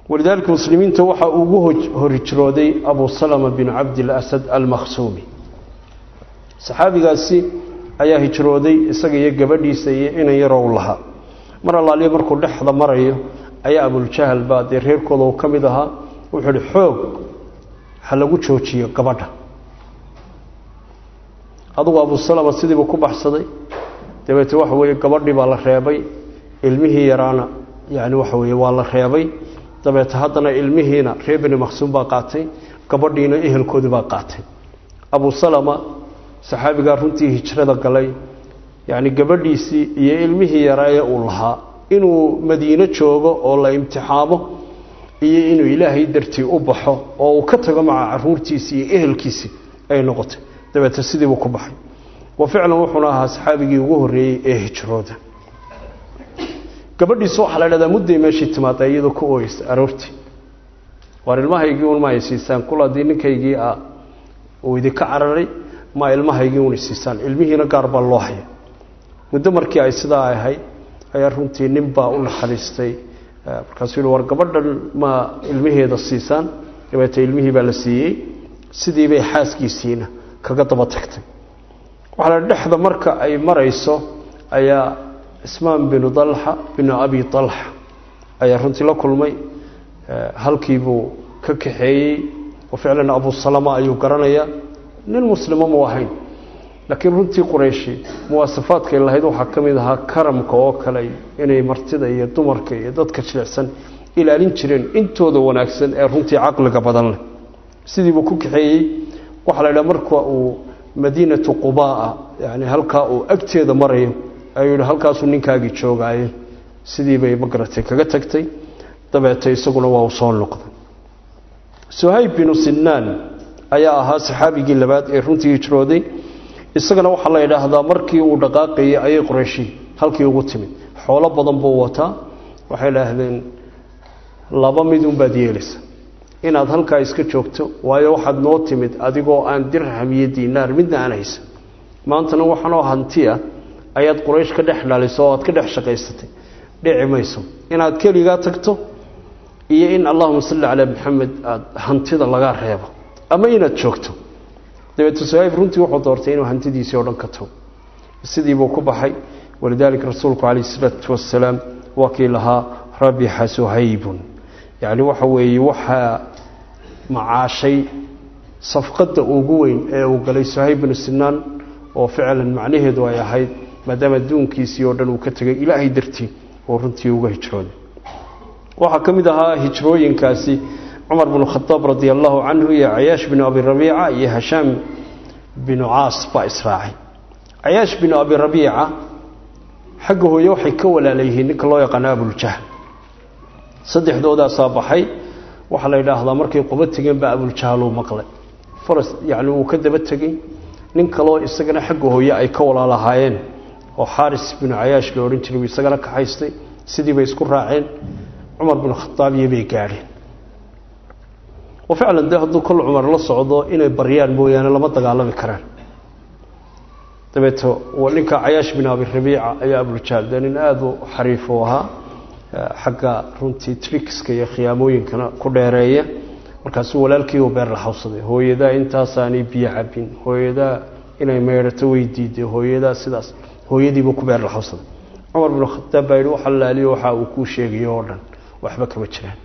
walidaalika muslimiinta waxaa ugu horhijrooday abu salama bin cabdilasad almakhsuumi saxaabigaasi ayaa hijrooday isaga iyo gabadhiisa iyo inan yarow lahaa mar allaaliya markuu dhexda marayo ayaa abuljahal baa dee reerkooda uu ka mid ahaa wuxuu ihi xoog ha lagu joojiyo gabadha adugu abu salama sidiibuu ku baxsaday dabeete waxa weeye gabadhii baa la reebay ilmihii yaraana yani waxa weeye waa la reebay dabeete haddana ilmihiina reer beni maqsuum baa qaatay gabadhiina ehelkoodii baa qaatay abu salama saxaabigaa runtii hijrada galay yacni gabadhiisii iyo ilmihii yaraa ee uu lahaa inuu madiino joogo oo la imtixaamo iyo inuu ilaahay dartii u baxo oo uu ka tago maca caruurtiisii iyo ehelkiisii ay noqotay dabeete sidiibuu ku baxay wa ficlan wuxuuna ahaa saxaabigii ugu horreeyey ee hijrooda gabadhiisu waxaa la dhahdaa mudday meeshii timaada iyadoo ku ooyeysa aroortii waar ilmahaygii un ma ay siisaan kul haddii ninkaygii ah uu idinka cararay ma ilmahaygii un isiisaan ilmihiina gaar baa loo haya muddo markii ay sidaa ahayd ayaa runtii nin baa u naxariistay markaasuu yihi war gabadhan ma ilmaheeda siisaan dabeete ilmihii baa la siiyey sidii bay xaaskiisiina kaga daba tagtay waxaa la dhexda marka ay marayso ayaa cismaan binu dalxa binu abi dalxa ayaa runtii la kulmay halkiibuu ka kaxeeyey oo ficlan abu salama ayuu garanayaa nin muslimo mu ahayn laakiin runtii qurayshi muwaasafaadkay lahayd waxaa ka mid ahaa karamka oo kale inay martida iyo dumarka iyo dadka jilicsan ilaalin jireen intooda wanaagsan ee runtii caqliga badan leh sidiibuu ku kaxeeyey waxaa la idhaha marka uu madiinatu qubaa yani halkaa uu agteeda marayo ayuu yidhi halkaasuu ninkaagii joogaaye sidii bay magaratay kaga tagtay dabeete isaguna waa uu soo noqday suhayb binu sinaan ayaa ahaa saxaabigii labaad ee runtii hijrooday isagana waxaa la yidhaahdaa markii uu dhaqaaqayay ayay qorayshi halkii ugu timid xoolo badan buu wataa waxay idhaahdeen laba midunbaad yeelaysa inaad halkaa iska joogto waayo waxaad noo timid adigoo aan dirham iyo diinaar midna aan haysan maantana waxaanoo hanti ah ayaad quraysh ka dhex dhaliso oo aad ka dhex shaqaysatay dhici mayso inaad keligaa tagto iyo in allahuma salli calaa maxamed aada hantida laga reebo ama inaad joogto dabeete suhayb runtii wuxuu doortay inuu hantidiisii oo dhan ka tago sidiibuu ku baxay walidaalika rasuulku calayh isalaatu wassalaam waa kii lahaa rabixa suhaybun yacni waxa weeye waxaa macaashay safqadda ugu weyn ee uu galay suhayb binu sinaan oo ficlan macnaheedu ay ahayd maadaama adduunkiisii oo dhan uu ka tegay ilaahay dartii oo runtii uga hijrooday waxaa ka mid ahaa hijrooyinkaasi cumar binu khadaab radi allahu canhu iyo cayaash binu abi rabiica iyo hashaam binu caas baa israacay cayaash binu abi rabiica xagga hooye waxay ka walaalayihiin ninka loo yaqaano abuljahl saddexdoodaasaa baxay waxaa la yidhaahdaa markay qubo tegeen baa abuljahluu maqlay faras yacni wuu ka daba tegey nin kaloo isagana xagga hooye ay ka walaalahaayeen oo xaaris binu cayaash la odhan jiray buu isagana kaxaystay sidii bay isku raaceen cumar binu khadaab iyo bay gaadheen oo ficlan dee hadduu kol cumar la socdo inay baryaan mooyaane lama dagaalami karaan dabeeto ninka cayaash bin abi rabiica ayaa abuljahl dee nin aada u xariif u ahaa xagga runtii tricska iyo khiyaamooyinkana ku dheereeya markaasuu walaalkii u beer la xawsaday hooyadaa intaasaanay biyo cabin hooyadaa inay meydhato way diiday hooyadaa sidaas hooyadiibuu ku beer la xawsaday cumar binu khadaab baa yidhi waxa laaliyo waxa uu kuu sheegayo oo dhan waxba kama jiraan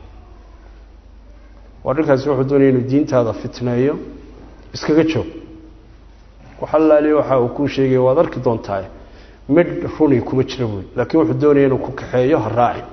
waa dhinkaasi wuxuu doonaya inuu diintaada fitneeyo iskaga joog waxa laaliyo waxa uu kuu sheegaya waad arki doontaa midh runi kuma jira buy laakiin wuxuu doonaya inuu ku kaxeeyo ha raacin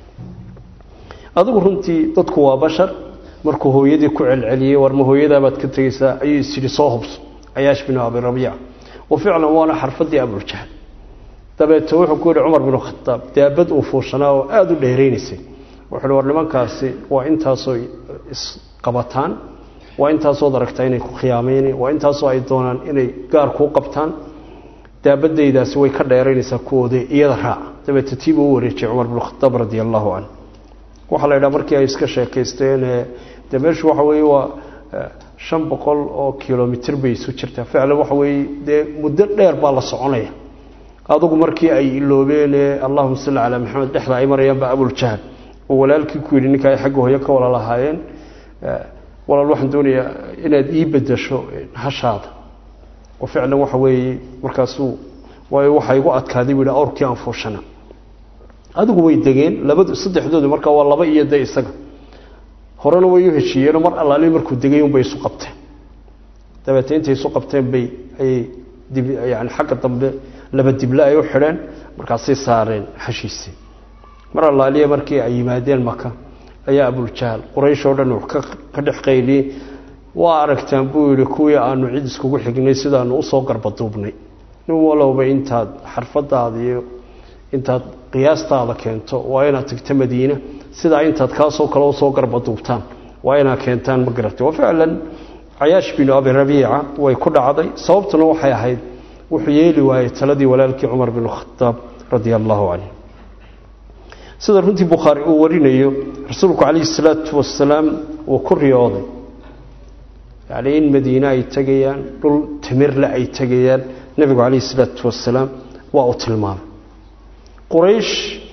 adigu runtii dadku waa bashar markuu hooyadii ku celceliyey warma hooyadaabaad ka tegeysaa ayuu isyidhi soo hubso cayaash binu abi rabiica wa ficlan waana xarfadii abuljahl dabeete wuxuu ku yihi cumar binu khadaab daabad uu fuushanaa oo aada u dheeraynaysay wuxuu hi war nimankaasi waa intaasoo isqabataan waa intaasood aragtaa inay ku khiyaamayna waa intaasoo ay doonaan inay gaar kuu qabtaan daabadaydaasi way ka dheeraynaysaa kuwooda iyada raaca dabeete tiibuu u wareejiyey cumar binu khadaab radi allahu canhu waxaa la yidhaha markii ay iska sheekaysteen dee meeshu waxa weeye waa shan boqol oo kilomitr bay isu jirtaa ficlan waxa weeye dee muddo dheer baa la soconaya adugu markii ay iloobeen allahuma salli calaa maxamed dhexda ay marayaan baa abuljahl oo walaalkii ku yidhi ninka ay xagga hooyo ka wala lahaayeen walaal waxaan doonayaa inaad ii bedasho hashaada oo ficlan waxa weeye markaasuu waayo waxaa igu adkaaday buu yidhi awrkii aan fuushana adigu way degeen labad saddexdoodu markaa waa laba iyo de isaga horena way u heshiiyeenoo mar allaali markuu degay unbay isu qabteen dabeete intay isu qabteen bay ayay dib yani xagga dambe laba dible ay u xidheen markaasay saareen hashiisii mar allaaliya markii ay yimaadeen maka ayaa abuljahl quraysh oo dhan ka dhex qayliyey waa aragtaan buu yidhi kuwii aanu cid iskugu xignay sidaanu usoo garbaduubnay nin walowba intaad xarfadaada iyo intaad qiyaastaada keento waa inaad tagto madiine sidaa intaad kaasoo kale usoo garbaduubtaan waa inaad keentaan ma garatay wa ficlan cayaash binu abi rabiica way ku dhacday sababtuna waxay ahayd wuxuu yeeli waayey taladii walaalkii cumar bin khadaab radia allahu canhu sida runtii bukhaari uu warinayo rasuulku calayhi salaatu wasalaam uu ku riyooday yacni in madiine ay tegayaan dhul timirle ay tegayaan nebigu calayhi salaatu wasalaam waa uu tilmaamay quraysh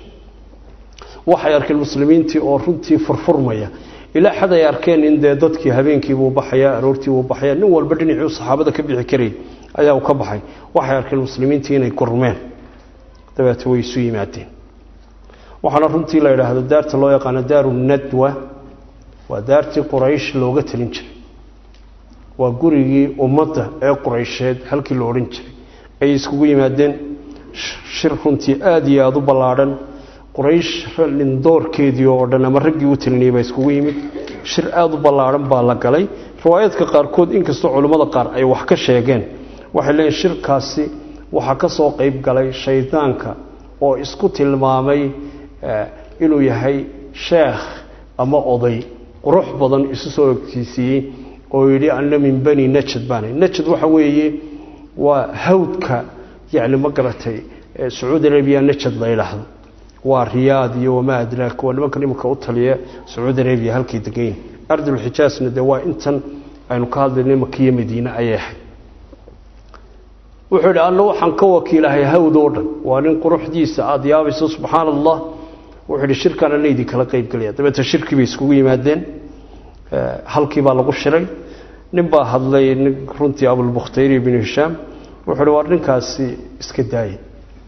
waxay arkeen muslimiintii oo runtii furfurmaya ilaa xad ay arkeen in dee dadkii habeenkiibuu baxaya aroortiibuu baxaya nin walba dhinacii saxaabada ka bixi karayay ayaa uu ka baxay waxay arkeen muslimiintii inay gurmeen dabeete way isu yimaadeen waxaana runtii la yidhaahdo daarta loo yaqaano daaru nadwa waa daartii quraysh looga talin jiray waa gurigii ummadda ee quraysheed halkii la odhan jiray ayay iskugu yimaadeen shir runtii aada iyo aada u ballaadhan quraysh lindoorkeedii oo dhan ama raggii u talinayay baa iskugu yimid shir aada u ballaadhan baa la galay riwaayaadka qaarkood inkastoo culimmada qaar ay wax ka sheegeen waxay leeyiin shirkaasi waxaa ka soo qayb galay shaydaanka oo isku tilmaamay inuu yahay sheekh ama oday qurux badan isu soo ogtiisiiyey oo yidhi anna min bani najad baana najad waxa weeye waa hawdka yacni ma garatay sacuudi arabiya najad la yidhaahdo waa riyaad iyo wamaa adraak waa nimankan imanka u taliya sacuudi arabiya halkay degayn ardulxijaasna dee waa intan aynu ka hadlaynay makiyo madiine ayay ahayd wuxuu yidhi anna waxaan ka wakiilahay hawd oo dhan waa nin quruxdiisa aada yaabayso subxaana allah wuxuu yidhi shirkaan ana idin kala qaybgelaya dabeete shirkii bay iskugu yimaadeen halkii baa lagu shiray nin baa hadlay nin runtii abulbukhtayri binu hishaam wuxuu yidhi waa ninkaasi iska daayay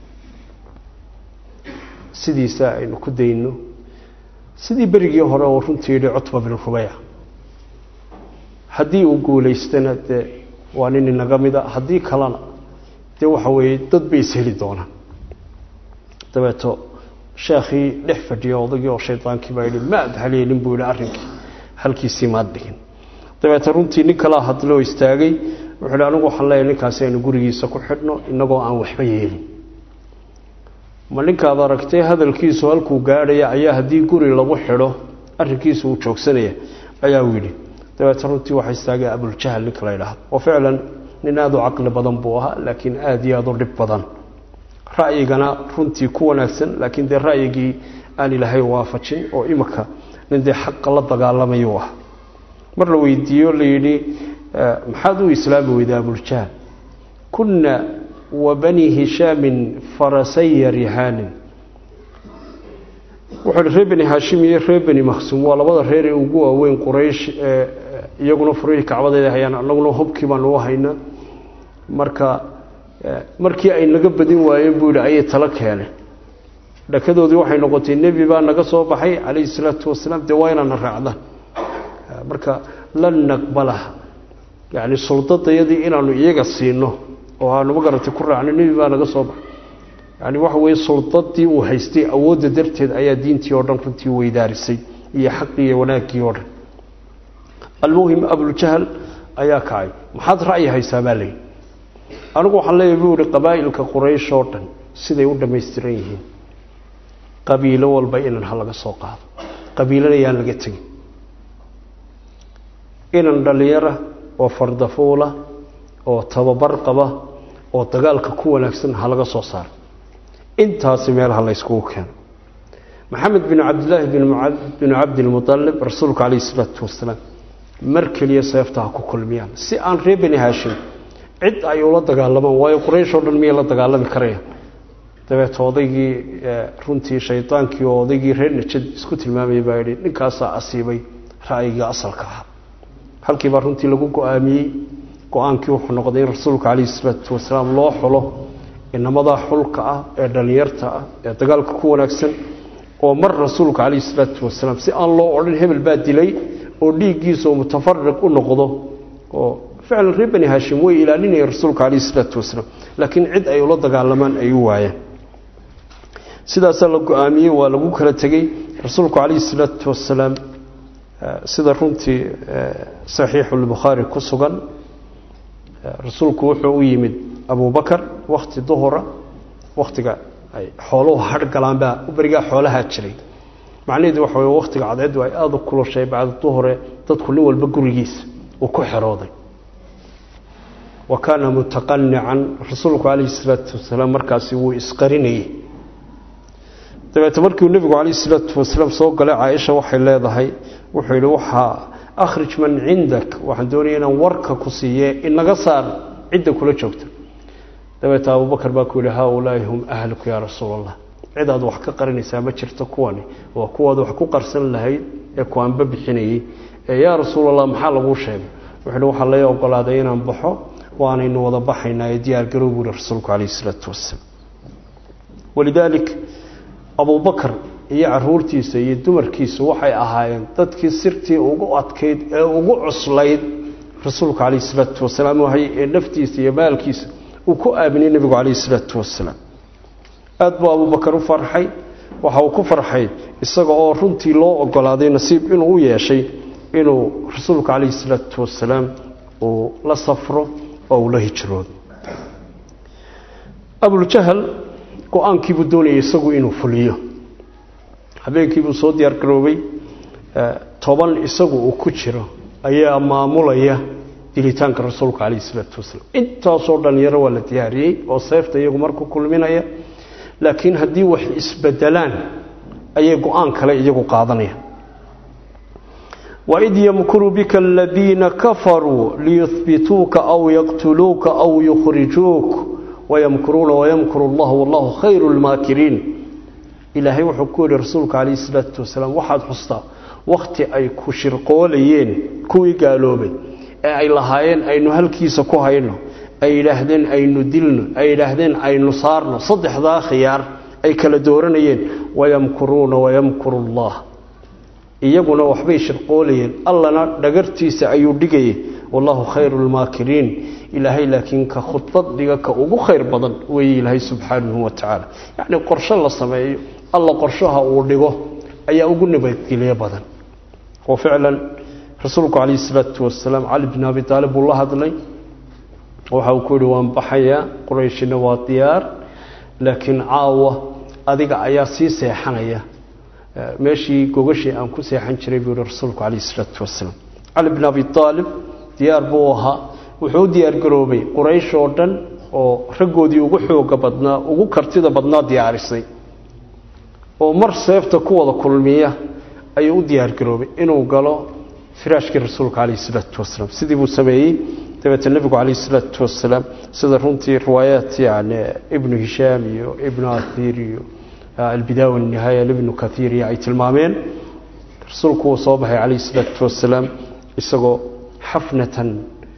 sidiisa aynu ku dayno sidii berigii hore oo runtii yidhi cutba bin rubeyc haddii uu guulaystana dee waa nin inaga mida haddii kalena dee waxa weeye dad bay isheli doonaan dabeeto sheekhii dhex fadhiya odagii oo shaydaankii baa yidhi ma ad haleelin buu yidhi arrinkii halkiisii maad dhigin dabeete runtii nin kalaa hadloo istaagay wuxuu yidhi anigu waxaan leeyahay ninkaasi aynu gurigiisa ku xidhno innagoo aan waxba yeelin ma ninkaad aragtay hadalkiisu halkuu gaadhaya ayaa haddii guri lagu xidho arrinkiisu uu joogsanaya ayaa uu yidhi dabeete runtii waxaa istaagay abuljahal ninka la yidhaahdo oo ficlan nin aada u caqli badan buu ahaa laakiin aada iyo aada u dhib badan ra'yigana runtii ku wanaagsan laakiin dee ra'yigii aan ilaahay waafajin oo imika nin dee xaqa la dagaalamayuu ah mar la weydiiyo la yidhi maxaad u islaami weyda abuljahal kunna wa bani hishaamin farasaya rihaanin wuxuu hi reer beni haashim iyo reer beni makhsuum waa labada reer ee ugu waaweyn quraysh ee iyaguna furihii kacbadeeda hayaan annaguna hubkii baanu u haynaa marka markii ay naga badin waayeen buu yidhi ayay talo keeneen dhakadoodii waxay noqotay nebi baa naga soo baxay calayhi salaatu wasalaam dee waa inaana raacdaan marka lan naqbalaha yacni suldadayadii inaanu iyaga siino oo aanu ma garatay ku raacno nebi baa naga soo baxay yani waxa weeye suldadii uu haystay awoodda darteed ayaa diintii oo dhan runtii weydaarisay iyo xaqii iyo wanaaggii oo dhan almuhim abuljahal ayaa kacay maxaad ra'yi haysaa baa leeyihi anigu waxaan leeyahay buu ihi qabaa'ilka quraysh oo dhan siday u dhammaystiran yihiin qabiilo walba inan ha laga soo qaado qabiilana yaan laga tegin inan dhallinyara oo fardafuula oo tababar qaba oo dagaalka ku wanaagsan ha laga soo saaro intaasi meelaha la yskugu keeno maxamed bin cabdilaahi binu cabdilmualib rasuulku calayhi isalaatu wasalaam mar keliya seefta ha ku kulmiyaan si aan reer beni haashim cid ay ula dagaalamaan waayo quraysh oo dhan miyay la dagaalami karayaan dabeet odaygii runtii shaydaankii oo odaygii reer najad isku tilmaamayay baa yidhi ninkaasaa asiibay ra'yiga asalka ahaa halkiibaa runtii lagu go-aamiyey go-aankii wuxuu noqday in rasuulka calayhi salaatu wasalaam loo xulo inamadaa xulka ah ee dhallinyarta ah ee dagaalka ku wanaagsan oo mar rasuulka calayhi salaatu wasalaam si aan loo odhan hebel baa dilay oo dhiiggiisa oo mutafariq u noqdo oo ficlan reer bani haashim way ilaalinayeen rasuulka calayhi salaatu wasalaam laakiin cid ay ula dagaalamaan ay u waayeen sidaasaa la go-aamiyey waa lagu kala tegey rasuulku calayhi salaatu wasalaam sida runtii saxiixulbukhaari ku sugan rasuulku wuxuu u yimid abubakar wakhti duhura wakhtiga ay xooluhu hadh galaan baa berigaa xoolahaa jiray macnaheedu waxa wey wakhtiga cadceeddu ay aada u kulushay bacda duhure dadku nin walba gurigiisa uu ku xerooday wa kaana mutaqanican rasuulku calayhi salaatu wasalaam markaasi wuu isqarinayey dabeete markiuu nebigu calayhi salaatu wasalaam soo galay caaisha waxay leedahay wuxuu yidhi waxaa akhrij man cindak waxaan doonaya inaan warka ku siiye inaga saar cidda kula joogta dabeete abubakar baa ku yidhi haaulaai hum ahluku yaa rasuul allah cid aad wax ka qarinaysaa ma jirto kuwani waa kuwaad wax ku qarsan lahayd ee kuwaanba bixinayey ee yaa rasuul allah maxaa laguu sheegay wuxuu yidhi waxaa lay ogolaaday inaan baxo waanaynu wada baxaynaa ee diyaar garow buu yihi rasuulku calayhi salaatu wasalaam walidaalik abubakar iyo caruurtiisa iyo dumarkiisu waxay ahaayeen dadkii sirtii ugu adkayd ee ugu cuslayd rasuulka calayhi salaatu wasalaam wahay ee naftiisa iyo maalkiisa uu ku aaminay nebigu calayhi salaatu wasalaam aada buu abubakar u farxay waxa uu ku farxay isaga oo runtii loo ogolaaday nasiib inuu u yeeshay inuu rasuulka calayhi salaatu wasalaam uu la safro oo uu la hijroodo abuljahal go-aankiibuu doonayay isagu inuu fuliyo habeenkiibuu soo diyaar garoobay toban isagu uu ku jiro ayaa maamulaya dilitaanka rasuulka calayhi salaatu wasalaam intaasoo dhalinyaro waa la diyaariyey oo seefta iyagu marku kulminaya laakiin haddii wax isbedelaan ayay go-aan kale iyagu qaadanayaan waid yamkuru bika aladiina kafaruu liyuhbituuka aw yaqtuluuka aw yukhrijuuk wayamkuruuna wayamkuru allah wallahu khayru lmaakiriin ilaahay wuxuu ku yihi rasuulka calayhi salaatu wasalaam waxaad xustaa wakhti ay ku shirqoolayeen kuwii gaaloobay ee ay lahaayeen aynu halkiisa ku hayno ay yidhaahdeen aynu dilno ay yidhaahdeen aynu saarno saddexdaa khiyaar ay kala dooranayeen wayamkuruuna wayamkuru allah iyaguna waxbay shirqoolayeen allana dhagartiisa ayuu dhigayay wallahu khayru lmaakiriin ilaahay laakiin ka khudbad dhiga ka ugu khayr badan weeye ilaahay subxaanahu wa tacaala yacnii qorsho la sameeyo alla qorshaha uu dhigo ayaa ugu nabadgelyo badan oo ficlan rasuulku calayhi salaatu wasalaam cali bin abi taalib buu la hadlay waxa uu ku yihi waan baxayaa qurayshina waa diyaar laakiin caawa adiga ayaa sii seexanaya meeshii gogashii aan ku seexan jiray buu yihi rasuulku calayhi salaatu wasalaam cali bin abi aalib diyaar buu ahaa wuxuu u diyaar garoobay quraysh oo dhan oo raggoodii ugu xooga badnaa ugu kartida badnaa diyaarisay oo mar seefta ku wada kulmiya ayuu u diyaar garoobay inuu galo firaashkii rasuulka calayhi salaatu wasalaam sidii buu sameeyey dabeete nebigu calayhi salaatu wasalaam sida runtii riwaayaat yani ibnu hishaam iyo ibnu athiir iyo albidaawa wanihaaya ibnu kathiir iyo ay tilmaameen rasuulku wuu soo baxay calayhi salaatu wasalaam isagoo xafnatan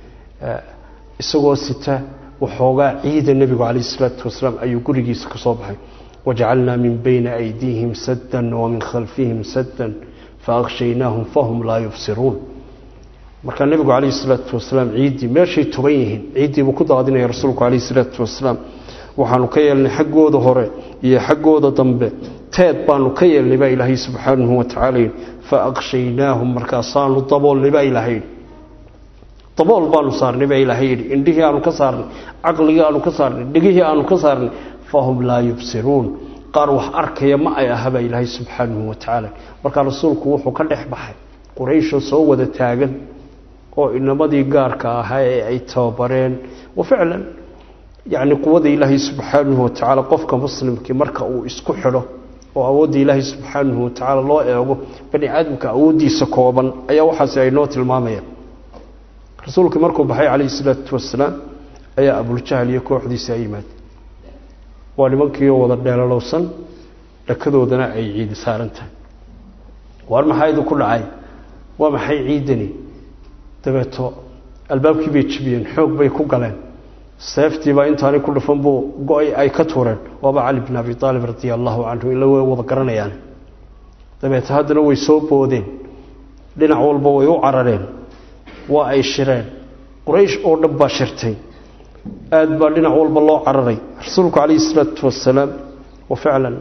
isagoo sita waxoogaa ciida nebigu calayhi salaatu wasalaam ayuu gurigiisa ka soo baxay wajacalnaa min bayna aydiihim saddan wamin khalfihim saddan faaqshaynaahum fahum laa yubsiruun markaa nebigu calayhi salaatu wasalaam ciiddii meeshay toban yihiin ciiddiibuu ku daadinaya rasuulku calayhi salaatu wasalaam waxaanu ka yeelnay xaggooda hore iyo xaggooda dambe teed baanu ka yeelnay baa ilaahay subxaanahu wa tacala yidhi fa aqshaynaahum markaasaanu daboolnay baa ilaahay yidhi dabool baanu saarnay baa ilaahay yidhi indhihii aanu ka saarnay caqligii aanu ka saarnay dhegihii aanu ka saarnay fahum laa yubsiruun qaar wax arkaya ma ay aha baa ilaahay subxaanahu wa tacaala markaa rasuulku wuxuu ka dhex baxay quraysho soo wada taagan oo inamadii gaarka ahaa ee ay tababareen wa ficlan yacni quwada ilaahay subxaanahu wa tacaala qofka muslimkii marka uu isku xidho oo awoodda ilaahay subxaanahu wa tacaala loo eego bani aadamka awooddiisa kooban ayaa waxaasi ay noo tilmaamayaan rasuulkii markuu baxay calayhi salaatu wasalaam ayaa abuljahl iyo kooxdiisa ay yimaadeen waa nimankiioo wada dheelalowsan dhakadoodana ay ciidi saaran tahay waar maxaa idinku dhacay waa maxay ciidani dabeeto albaabkii bay jibiyeen xoog bay ku galeen seeftiibaa intaanay ku dhufan buu go-ay ay ka tuureen waaba cali bin abi aalib radia allahu canhu ila way wada garanayaan dabeete haddana way soo boodeen dhinac walba way u carareen waa ay shireen quraysh oo dhan baa shirtay aada baa dhinac walba loo cararay rasuulku calayhi isalaatu wasalaam wa ficlan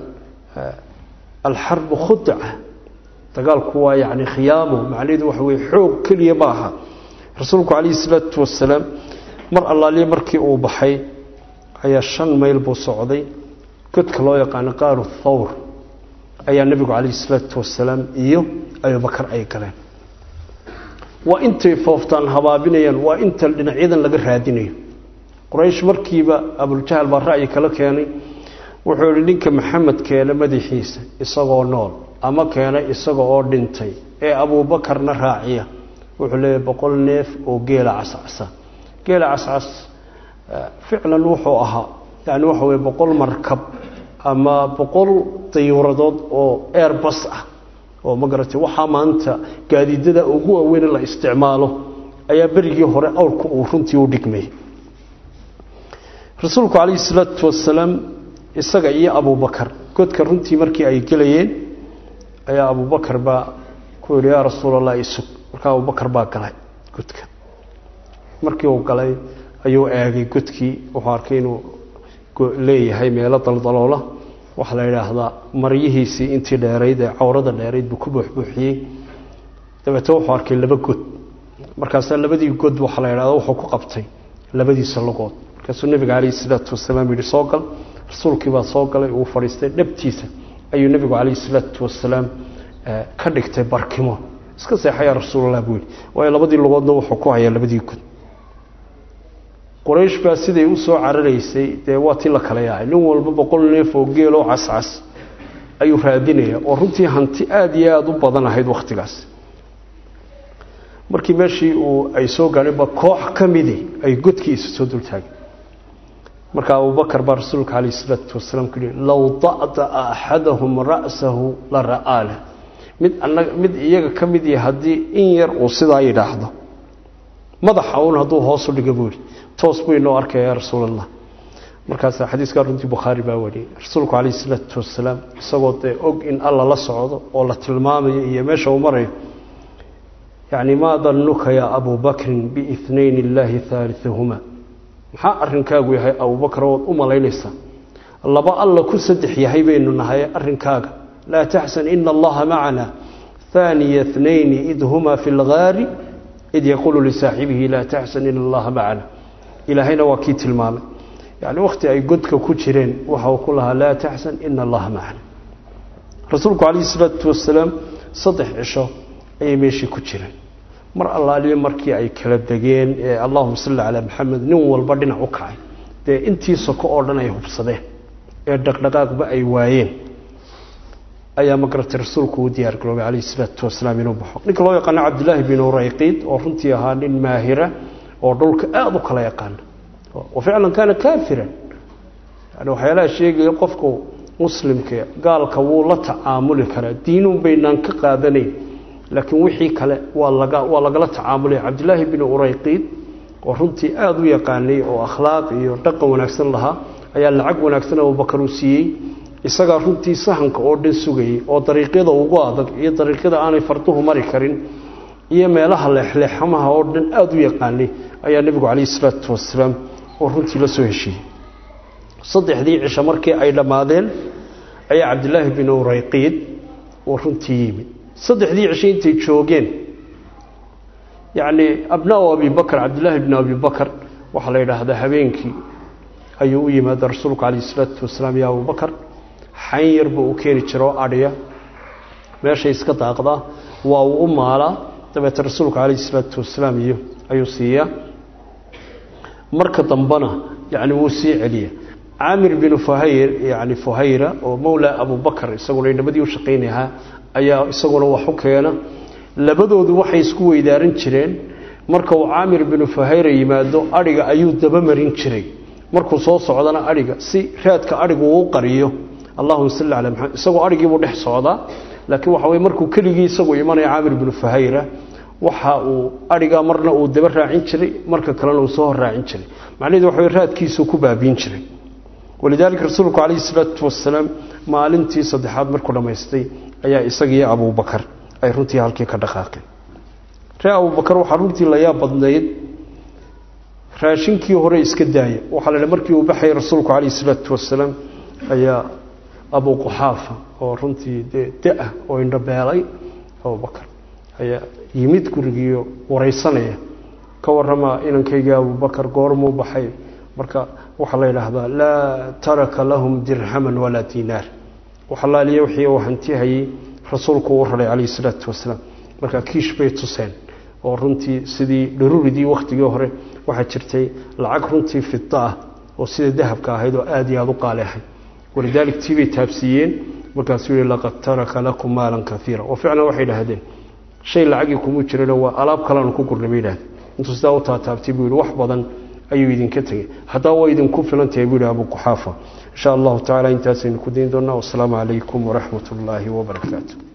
alxarbu khudaca dagaalku waa yacni khiyaamo macnaheedu waxa weye xoog keliya ma aha rasuulku calayhi isalaatu wasalaam mar allaaliye markii uu baxay ayaa shan mayl buu socday godka loo yaqaano qaaru thawr ayaa nebigu calayhi isalaatu wasalaam iyo abubakar ay galeen waa intay fooftaan habaabinayaan waa inta dhinacyadan laga raadinayo quraysh markiiba abuljahal baa ra'yi kala keenay wuxuu ihi ninka maxamed keena madaxiisa isagoo nool ama keena isaga oo dhintay ee abuubakarna raaciya wuxuu leeyahy boqol neef oo geela cascasa geela cascas ficlan wuxuu ahaa yani waxa weye boqol markab ama boqol dayuuradood oo airbus ah oo ma garatay waxaa maanta gaadiidada ugu waaweyn la isticmaalo ayaa berigii hore awrka uu runtii u dhigmay rasuulku calayhi salaatu wasalaam isaga iyo abubakar godka runtii markii ay gelayeen ayaa abubakar baa ku yihi yaa rasuulallah isug markaa abubakar baa galay godka markii uu galay ayuu eegay godkii wuxuu arkay inuu leeyahay meelo daldaloola waxaa la yidhaahdaa maryihiisii intii dheerayd ee cawrada dheerayd buu ku buuxbuuxiyey dabeete wuxuu arkay laba god markaasaa labadii god waxaa la yidhahda wuxuu ku qabtay labadiisa logood markaasuu nebiga calayhi salaatu wasalaam yidhi soo gal rasuulkii baa soo galay uu fadhiistay dhabtiisa ayuu nebigu calayhi salaatu wasalaam ka dhigtay barkimo iska seexayaa rasuulallah buu yidhi waayo labadii lugoodna wuxuu ku hayaa labadii god quraysh baa siday u soo cararaysay dee waa tii la kala yaacay nin walba boqol neef oo geeloo cascas ayuu raadinaya oo runtii hanti aada iyo aada u badan ahayd wakhtigaas markii meeshii uu ay soo gaadheenba koox ka midi ay godkiisa soo dultaageen marka abubakar baa rasuulka calayh isalaatu wasalaam ku yihi low da'da'a axadahum ra'sahu la ra'aale mid anaga mid iyaga ka mid yahay haddii in yar uu sidaa yidhaahdo madaxa uun hadduu hoosu dhiga buu yihi toos buu inoo arkaya yaa rasuulallah markaas xadiiskaa runtii bukhaari baa wariyey rasuulku calayhi isalaatu wasalaam isagoo dee og in alla la socdo oo la tilmaamayo iyo meesha uu marayo yacni maa dannuka yaa abuu bakrin biitnayn illaahi haaliahuma maxaa arrinkaagu yahay abubakar ood u malaynaysaa laba alla ku saddex yahay baynu nahay arrinkaaga laa taxsan ina allaha macana haaniya tnayni id huma fi lgaari id yaquulu lisaaxibihi laa taxsan ina allaha macana ilaahayna waa kii tilmaamay yani wakhti ay godka ku jireen waxa uu ku lahaa laa taxsan ina allaha macana rasuulku calayhi isalaatu wasalaam saddex cisho ayay meeshii ku jireen mar allaaliyo markii ay kala degeen ee allahuma salli calaa maxamed nin walba dhinac u kacay dee intii soko oo dhan ay hubsadeen ee dhaqdhaqaaqba ay waayeen ayaa magaratay rasuulku uu diyaar garoobay calayhi isalaatu wasalaam inuu baxo ninka loo yaqaano cabdillaahi bin urayqiid oo runtii ahaa nin maahira oo dhulka aada u kala yaqaana wa ficlan kaana kaafiran yani waxyaalaha sheegaya qofku muslimka gaalka wuu la tacaamuli karaa diinuun baynaan ka qaadanayn laakiin wixii kale waa laga waa lagala tacaamulaya cabdillaahi bin urayqiid oo runtii aada u yaqaanay oo akhlaaq iyo dhaqan wanaagsan lahaa ayaa lacag wanaagsan abubakar uu siiyey isagaa runtii sahanka oo dhan sugayay oo dariiqyada ugu adag iyo dariiqyada aanay farduhu mari karin iyo meelaha leexleexamaha oo dhan aada u yaqaanay ayaa nebigu calayhi isalaatu wasalaam oo runtii la soo heshiiyey saddexdii cisho markii ay dhammaadeen ayaa cabdillaahi bin urayqiid oo runtii yimid saddexdii cisho intay joogeen yacni abnaa abibakar cabdillaahi bn abibakar waxaa la yidhaahdaa habeenkii ayuu u yimaada rasuulku calayhi isalaatu wasalaam ya abubakar xayn yar buu u keeni jira oo adhiya meeshay iska daaqdaa waa uu u maalaa dabeete rasuulku calayhi isalaatu wasalaam iyo ayuu siiyaa marka dambena yani wuu sii celiya caamir binu fuhayr yani fuhayra oo mowlaa abubakar isaguna namadii u shaqaynahaa ayaa isaguna wax u keena labadoodu waxay isku weydaaran jireen marka uu caamir binu fuhayra yimaado adhiga ayuu dabamarin jiray markuu soo socdana adhiga si raadka adhigu uu qariyo allahuma salli calaa maxamed isagoo adhigiibuu dhex socdaa laakiin waxa weye markuu keligii isagu imanaya caamir binu fahayra waxa uu adhigaa marna uu daba raacin jiray marka kalena uu soo hor raacin jiray macnaheedu waxa wey raadkiisuu ku baabiin jiray walidaalika rasuulku calayhi salaatu wasalaam maalintii saddexaad markuu dhammaystay ayaa isagiiyo abuubakar ay runtii halkii ka dhaqaaqeen ree abuubakar waxaa runtii la yaab badnayd raashinkii hore iska daaya waxaa la markii uu baxayay rasuulku calayhi salaatu wasalaam ayaa abu quxaafa oo runtii dee da-ah oo indhabeelay abubakar ayaa yimid gurigiiyo waraysanaya ka warama inankayga abubakar goormuu baxay marka waxaa la yidhaahdaa laa taraka lahum dirhaman walaa diinaar waxalaaliya wixii uu hantihayey rasuulku u raray calayhi salaatu wasalaam marka kiish bay tuseen oo runtii sidii dharuuridii wakhtigii hore waxaa jirtay lacag runtii fida ah oo sida dahabka ahayd oo aada iyo aada u qaali ahayd walidaalik tii bay taabsiiyeen markaasuu yihi laqad taraka lakum maalan kaiira oo ficlan waxay idhaahdeen shay lacagii kuma jirano waa alaab kaleanu ku gurnay bay idhahdeen intuu sidaa u taataabtay buu yihi wax badan ayuu idinka tegey haddaba waa idinku filan tahay buu yihi abu quxaafa insha allahu tacala intaasaynu ku dayn doonaa wasalaamu calaykum waraxmat ullaahi wabarakaatu